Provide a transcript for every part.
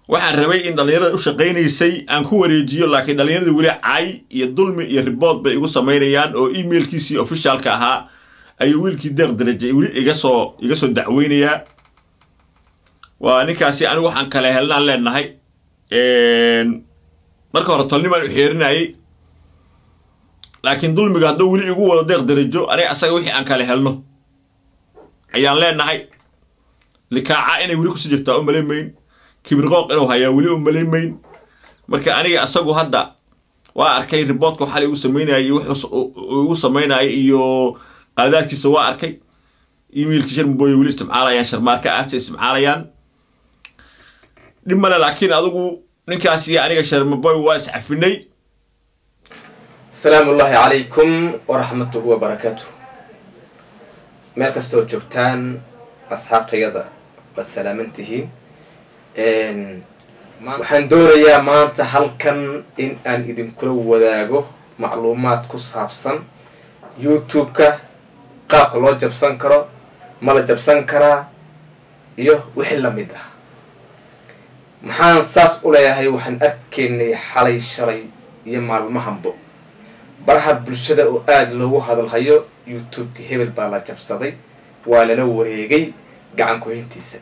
waxaan rabay in dhallinyarada u shaqaynaysay aan ku wareejiyo laakiin dhallinyarada weli cay iyo dulmi iyo ribood bay igu samaynayaan oo emailkiisii ofishaalka ahaa ayuu wiilkii deeq daraje weli iga soo iga soo dacweynayaa waa ninkaasi anigu waxaan kale helnaan leenahay marka hore tolnimaan u xeerinayay laakiin dulmiga hadduu weli igu wado deeq darajo aniga asaga wixii aan kale helno ayaan leenahay likaaca inay weli kusii jirtaa u malayn mayn kibirqooq inuu hayaa weli u malayn mayn marka aniga asagu hadda waa arkay riboodka xalay igu samaynayay iyo wuxuu igu samaynayay iyo qaadaadkiisa waa arkay emailkii sharmabooye weli isticmaalayaan sharmaarka aarta isticmaalayaan dhib male laakiin adigu ninkaas iyo aniga sharmaboy waa iscafinay asalaamu ullaahi calaykum waraxmatuhu wabarakaatuh meel kastoo joogtaan asxaabtayada waad salaaman tihiin waxaan doonayaa maanta halkan in aan idinkula wadaago macluumaad ku saabsan youtube-ka qaabka loo jabsan karo ma la jabsan karaa iyo wixii lamid ah maxaan saas u leeyahay waxaan arkaynay xalay shalay iyo maalmahanbo baraha bulshada oo aada loogu hadalhayo youtube-ka hebel baa la jabsaday waa lala wareegay gacan ku-hayntiisa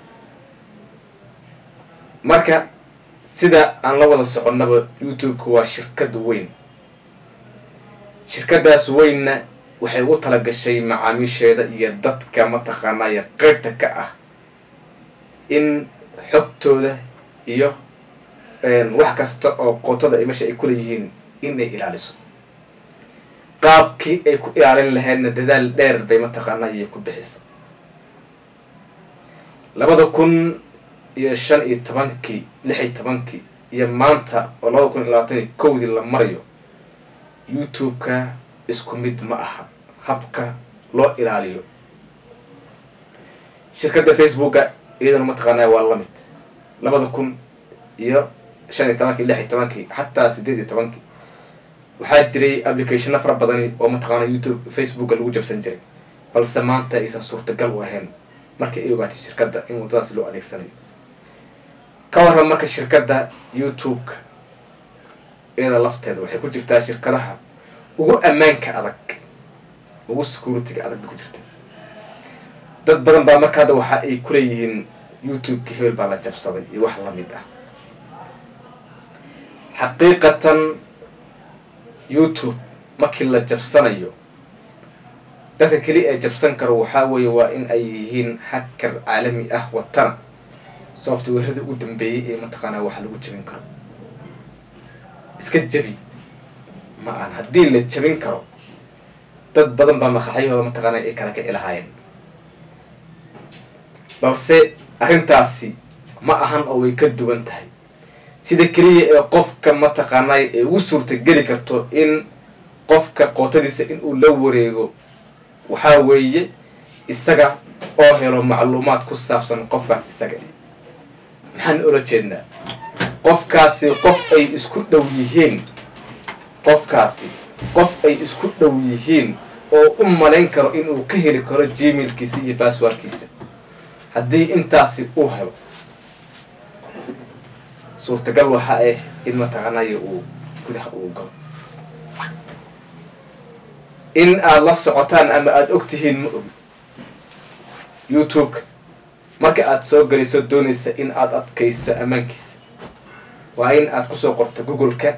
marka sida aan la wada soconnaba youtube-ka waa shirkad weyn shirkadaas weynna waxay ugu tala gashay macaamiisheeda iyo dadka mataqaanaya qeybta ka ah in xogtooda iyo wax kasta oo qootada meesha ay kuleeyihiin inay ilaaliso qaabkii ay ku ilaalin lahaydna dadaal dheer bay mataqaanaya ku bixisa labada kun iyo shan iyo tobankii lix iyo tobankii iyo maanta oo labada kun iyo labaatan iyo kowdii la marayo youtube-ka isku mid ma aha habka loo ilaaliyo shirkadda facebooka iyadana mataqaanaya waa lamid labada kun iyo shan iyo tobankii lix iyo tobankii xataa sideed iyo tobankii waxaa jiray applicationo fara badani oo mataqaana youtube facebooka lagu jabsan jiray balse maanta aysan suurtagal u ahayn markii ay ogaatay shirkadda in waddadaasi loo adeegsanayo ka warran marka shirkadda youtube-ka iyada lafteeda waxay ku jirtaa shirkadaha ugu ammaanka adag ugu security-ga adag bay ku jirtaa dad badan baa marka hadda waxa ay kuleeyihiin youtube-ka hebel baa la jabsaday iyo wax lamid ah xaqiiqatan youtube markii la jabsanayo dadka keli ee jabsan karo waxaa weeye waa in ay yihiin hacker caalami ah watana softwarada ugu dambeeyay ee mataqaanaa waxa lagu jabin karo iska jabi ma aan haddii la jabin karo dad badan baa maqaxyahooda mataqaanaa ay kala kici lahaayeen balse arrintaasi ma ahan oo way ka duwan tahay sida keliya ee qofka mataqaanay ee ugu suurtageli karto in qofka qootadiisa inuu la wareego waxaa weeye isaga oo helo macluumaad ku saabsan qofkaas isaga maxaan ola jeednaa qofkaasi qof ay isku dhow yihiin qofkaasi qof ay isku dhow yihiin oo u malayn karo inuu ka heli karo gmailkiisa iyo basswordkiisa haddii intaasi uu helo suurtagal waxa ah in mataqaanaya uu gudaha uu galo in aada la socotaan ama aada og tihiin ma ogi youtube-ka marka aada soo gelayso doonaysa in aada adkayso ammaankiisa waa in aada kusoo qorto google-ka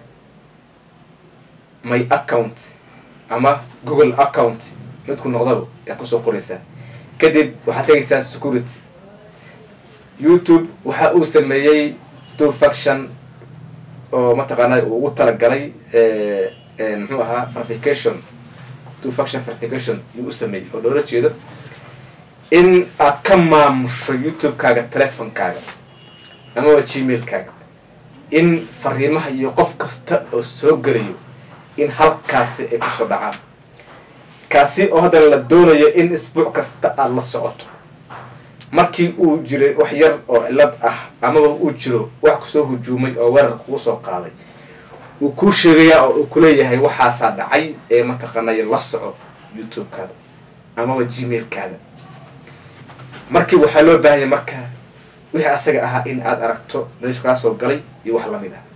my account ama google account midku noqdaba aad kusoo qoraysaa kadib waxaad tegaysaa security youtube waxa uu sameeyey two faction oo mataqaanaa uu ugu talagalay muxuu ahaa verification two faction verification yuu u sameeyey oo loola jeedo in aad ka maamusho youtube-kaaga telefonkaaga amaba gmail-kaaga in fariimaha iyo qof kasta oo soo gelayo in halkaasi ay kusoo dhacaan kaasi oo haddana la doonayo in isbuuc kasta aada la socoto markii uu jiray wax yar oo cilad ah amaba uu jiro wax kusoo hujuumay oo weerar kugu soo qaaday wuu kuu sheegayaa oo uu kuleeyahay waxaasaa dhacay ee mataqaanaya la soco youtube-kaada amaba gmail-kaada markii waxaa loo baahanya marka wixii asaga ahaa in aad aragto meeshu kaa soo galay iyo wax lamid ah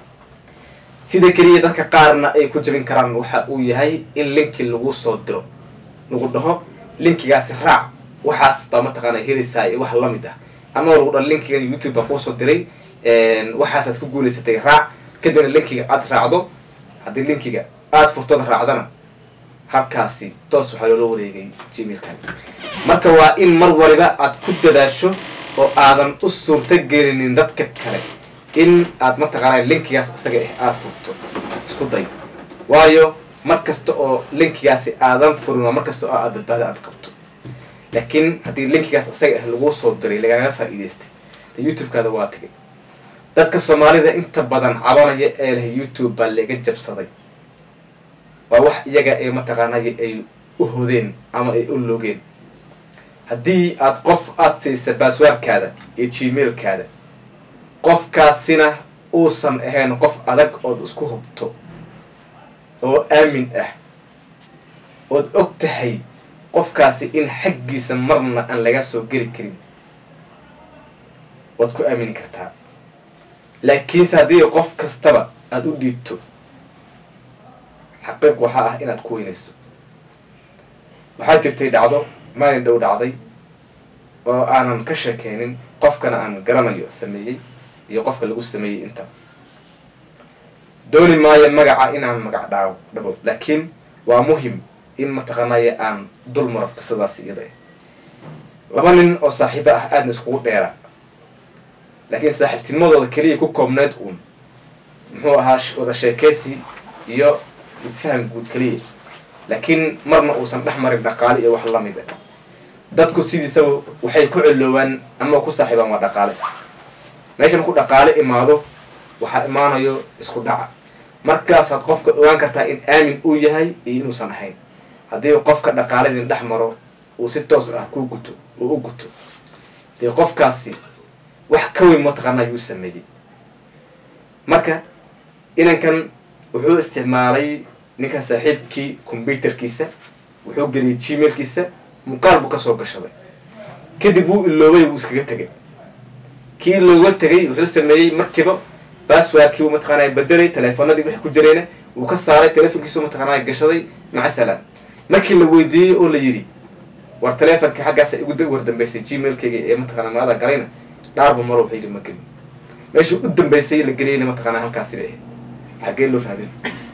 sida keliya dadka qaarna ay ku jabin karaan waxa uu yahay in linki lagu soo diro lagu dhaho linkigaasi raac waxaas baa mataqaana helaysaa iyo wax lamid ah ama lagu dhaho linkigan youtube baa kuusoo diray waxaasaad ku guulaysatay raac kadibna linkiga aad raacdo haddii linkiga aada furtooda raacdana habkaasi toos waxaa loola wareegay gmailkan marka waa in mar waliba aad ku dadaasho oo aadan u suurta gelinin dadka kale in aad mataqaana linkigaas isaga ah aada furto isku day waayo mar kasta oo linkigaasi aadan furin waa mar kasta oo aad badbaada aad qabto laakiin haddii linkigaas isaga ah laguu soo diray lagaaga faa'iidaystay de youtube-kaada waa tagay dadka soomaalida inta badan cabanaya ee leh youtube baa laga jabsaday waa wax iyaga ee mataqaanaya ay u hodeen ama ay u logeen haddii aad qof aada siisa baaswaarkaada iyo gmailkaada qofkaasina uusan ahayn qof adag ood isku hubto oo aamin ah ood og tahay qofkaasi in xaggiisa marna aan laga soo geli karin waad ku aamini kartaa laakiinse haddii qof kastaba aada u dhiibto xaqiiq waxaa ah inaad ku weynayso waxaa jirtay dhacdo maalin dhow dhacday oo aanan ka sheekeynin qofkana aan garanayo sameeyey iyo qofka lagu sameeyey inta dooni maayo magaca inaan magac dhaawo dhabo laakiin waa muhim in mataqaanaya aan dul maro qisadaasi iyada ah laba nin oo saaxiibo ah aadna iskugu dheera laakiin saaxiibtinimadooda keliya ku koobneed uun muxuu ahaa wada sheekeysi iyo isfahan guud keliya laakiin marna uusan dhex marin dhaqaale iyo wax lamid ah dadku sidiisaba waxay ku celoobaan ama ku saaxiibaan waa dhaqaale meesha marku dhaqaale imaado waxaa imaanayo isku dhaca markaasaad qofka ogaan kartaa in aamin uu yahay iyo inuusan ahayn haddii qofka dhaqaaladin dhex maro uu si toos ah ku guto uu u guto dee qofkaasi wax ka weyn mataqaana yuu sameeyey marka inankan wuxuu isticmaalay ninkan saaxiibkii combyuterkiisa wuxuu geliyay gmailkiisa muuqaal buu kasoo gashaday kadib wuu iloobay wuu iskaga tegay kii looga tegay wuxuu sameeyey markiiba basswordkii buu mataqaanaa bedelay teleefonadii wixii ku jirayna wuu ka saaray telefonkiisu mataqaanaa gashaday maca salaam markii la weydiiyey oo la yidhi war teleefonka xaggaasa igu war dambeysay gmailkayga ee mataqana maada galayna dhaarba maro wuxuu yidhi ma gelin meeshuu u dambeysay la geliyayna mataqaanaa halkaasi bay ahayd xaggee loo raadin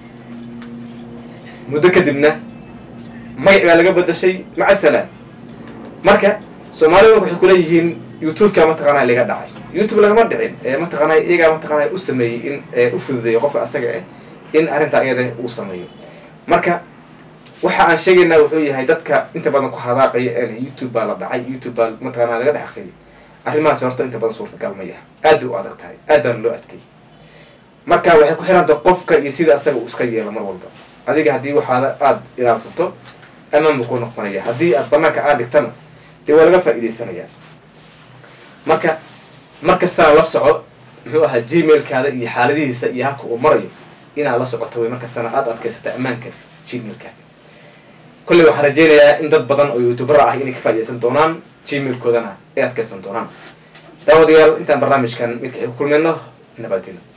muddo kadibna magac baa laga bedashay maca salaam marka soomaalida waxay kuleeyihiin youtube-ka mataqaanaa laga dhacay youtube lagama dhicin ee mataqaanaa iyagaa mataqaanaa u sameeyey in u fududeeyo qofka asaga ah in arrintaa iyada uu sameeyo marka waxa aan sheegaynaa wuxuu yahay dadka inta badan ku hadaaqaya ee youtube baa la dhacay youtube baa mataqaanaa laga dhex aqriyay arrimahaasi horta inta badan suurtagal ma yaha aad bay u adag tahay aad baana loo adkeeyay marka waxay ku xiranta qofka iyo sida asaga uu iska yeelo mar walba adiga haddii waxaada aada ilaalsato amaan buu ku noqonaya haddii aad banaanka aad dhigtana dee waa laga faa'iidaysanaya marka markastana la soco muxuu ahaa gmailkaada iyo xaaladihiisa iyo habka uu marayo inaad la socoto way markastana aada adkaysata ammaanka gmailkaaga kolley waxaan rajeynayaa in dad badan oo youtubera ah inay ka faaidaysan doonaan gmailkoodana ay adkaysan doonaan daawadayaal intaan barnaamijkan midka ay ku kulmayno nabadina